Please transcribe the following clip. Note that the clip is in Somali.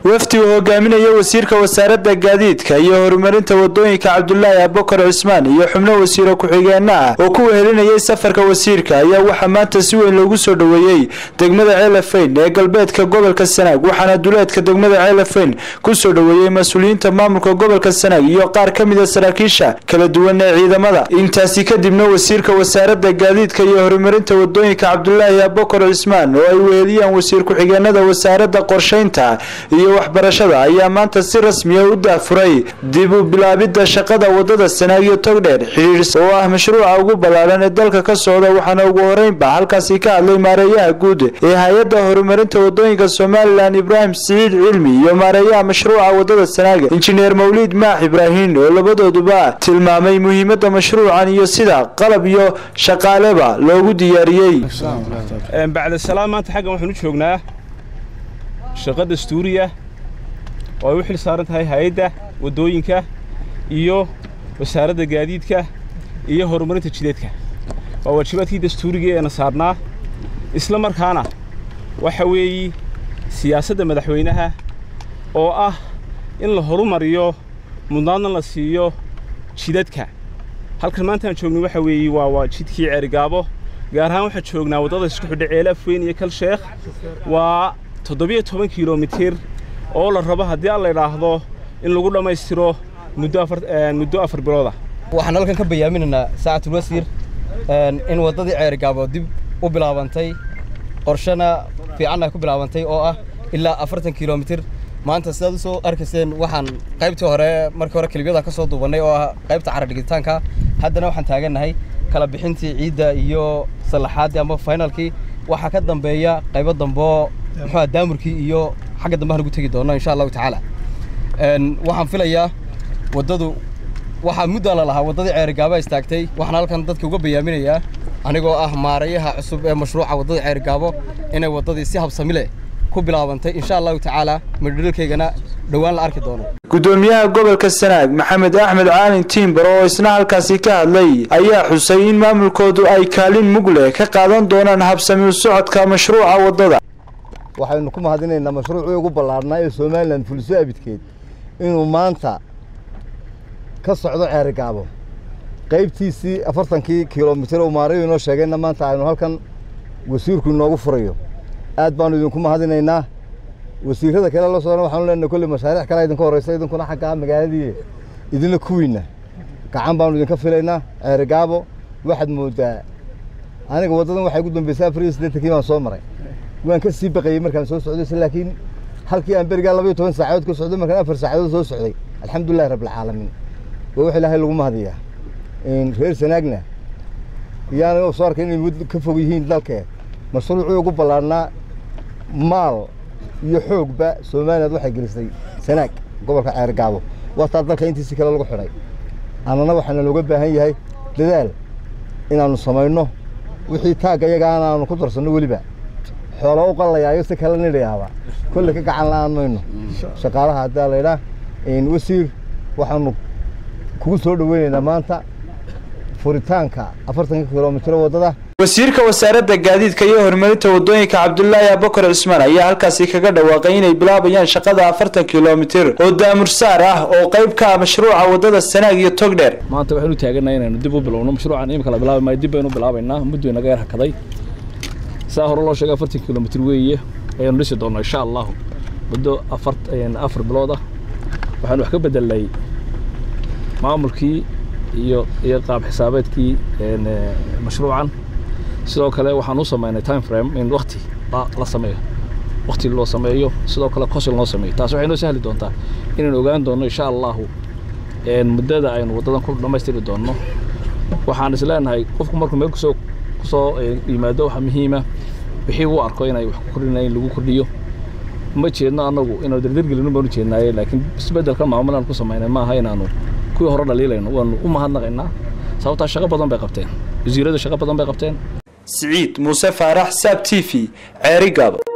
wafdi uu hogaaminaya wasiirka wasaaradda gaadiidka iyo horumarinta wadooyinka cabdulaahi abukar cismaan iyo xubno wasiiro ku-xigeenno ah oo ku wehelinayay safarka wasiirka ayaa waxaa maanta si weyn loogu soo dhoweeyey degmada ceelafeyn ee galbeedka gobolka sanaag waxaana duleedka degmada ceelafeyn ku soo dhoweeyey mas-uuliyiinta maamulka gobolka sanaag iyo qaar ka mid a saraakiisha kala duwan ee ciidamada intaasi kadibna wasiirka wasaaradda gaadiidka iyo horumarinta wadooyinka cabdulaahi abukar cismaan oo ay weheliyaan wasiir ku-xigeenada wasaaradda qorsheynta iyo waxbarashada ayaa maanta si rasmiya u daafuray dib u bilaabidda shaqada wadada sanaag iyo togdheer xidhiidhs oo ah mashruuca ugu ballaaran ee dalka ka socda waxaana ugu horeynba halkaasi ka hadlay maareeyaha guud ee hay-adda horumarinta wadooyinka somalilan ibraahim siciid cilmi iyo maareeyaha mashruuca wadada sanaaga injineer mawliid maax ibraahin oo labadooduba tilmaamay muhiimadda mashruucan iyo sida qalab iyo shaqaaleba loogu diyaariyey bacda salaam maanta xaggan waxaan u joognaa shaqo dastuuriya oo ay u xil saaran tahay hay-adda waddooyinka iyo wasaaradda gaadiidka iyo horumarinta jideedka waa waajibaadkii dastuuriga eena saarnaa isla markaana waxa weeye siyaasadda madaxweynaha oo ah in la horumariyo mudnaadna la siiyo jidadka halkan maantaan joognay waxa weeye waa waa jidkii ceerigaabo gaar ahaan waxaan joognaa waddada isku xidha ceelafweyn iyo kalsheekh waa toddobiyo toban kilomitir oo la rabo haddii aan la idhaahdo in lagu dhammaystiro muddo afar muddo afar bilooda waxaan halkan ka bayaaminaynaa saacatul wasiir in waddadii ceerigaabo dib u bilaabantay qorshana fiicanna ku bilaabantay oo ah ilaa afartan kilomitir maanta sidaad u soo arkayseen waxaan qaybtii hore markii hore kelibyada ka soo duubannay oo ah qaybta caradhigitaanka haddana waxaan taagannahay kala bixintii ciidda iyo sallaxaaddii ama finalkii waxaa ka dambeeya qaybo damboo muxuua daamurkii iyo xagga dambe aan ugu tegi doonno insha allahu tacaala waxaan filayaa waddadu waxaa muddaa la lahaa waddadii ceerigaaba istaagtay waxaan halkan dadka uga bayaaminayaa anigoo ah maarayaha cusub ee mashruuca waddada ceerigaabo inay waddadii si habsami leh ku bilaabantay insha allahu tacaala midhidhalkaygana dhowaan la arki doono gudoomiyaha gobolka sanaag maxamed axmed caalin tiimbar oo isna halkaasi ka hadlay ayaa xusay in maamulkoodu ay kaalin mug leh ka qaadan doonaan habsami u socodka mashruuca waddada waxaynu ku mahadinaynaa mashruucii ugu ballaarnaa ee somalilan fuliso abidkeed inuu maanta ka socdo ceerigaabo qaybtiisii afartankii kilomitir oo maarayu inoo sheegayna maanta aynu halkan wasiirku inoogu furayo aad baanu idinku mahadinaynaa wasiirrada kale la socdana waxaanu leenahay kolley mashaariic kale idinka horreysa idinkuna xaggaa magaaladii idinla kuwiinna gacan baanu idinka filaynaa ceerigaabo waxaad mooddaa aniga waddadan waxay ugu dambeysay afar iyo siddeetankii baan soo maray waan ka sii baqayey markaan soo socday laakiin halkii aan berigaa laba iyo toban saacadood ka socday markaan afar saacadood soo socday alxamdulillahi rabbilcaalamiin waa wax ilaahay lagu mahadiyaa reer sanaagna iyaana soo arkay inay ka fog yihiin dalkee mashruucii ugu ballaarnaa maal iyo xoogba somaliland waxay gelisay sanaag gobolka ceergaabo waataa dalka intiisi kale lagu xidhay annana waxaana looga baahan yahay dadaal inaannu samayno wixii taagga iyagaana aanu ku darsanno weliba xoolo u qallayaayo si kale nidhayaaba kolle ka gacan la'aan mayno shaqaalaha haddaa laydhaa wasiir waxaanu kugu soo dhoweynaynaa maanta furitaanka afartanka kilomitiro waddada wasiirka wasaaradda gaadiidka iyo horumarinta wadooyinka cabdulaahi abukar cismaan ayaa halkaasi kaga dhawaaqay inay bilaabayaan shaqada afartan kilomitir oo daamursaar ah oo qayb ka ah mashruuca waddada sanaag iyo togdheer maanta waxaynu taagannahay inaynu dib u bilowno mashruucan imika la bilaabi maayo dib baynu bilaabaynaa muddu inaga yar hakaday saa hore loo sheegay afartan kilomitir weeye ayaanu dhisi doonnaa insha allahu muddo afar afar bilood ah waxaanu wax ka bedelnay maamulkii iyo iyo qaab xisaabeedkii mashruucan sidoo kale waxaan u samaynay time frame in wakti la sameeyo wakti loo sameeyo sidoo kale qosil loo sameeyo taas waxay noo sahli doontaa inaynu ogaan doonno insha allahu muddada aynu waddadan ku dhammaystiri doonno waxaan is leenahay qofku markuu meel kusoo kusoo yimaado waxaa muhiima wixii uu arko inay wax ku kordhinayeen lagu kordhiyo ma jeedno annagu inaanu dardargelino baanu jeednaaye laakiin isbeddelka maamulaan ku samaynay maaha inaanu kuwii hore dhaliilayno waanu u mahadnaqaynaa sababtaa shaqo badan bay qabteen wasiiradu shaqo badan bay qabteen siciid muuse faarax saab t v ceerigaabo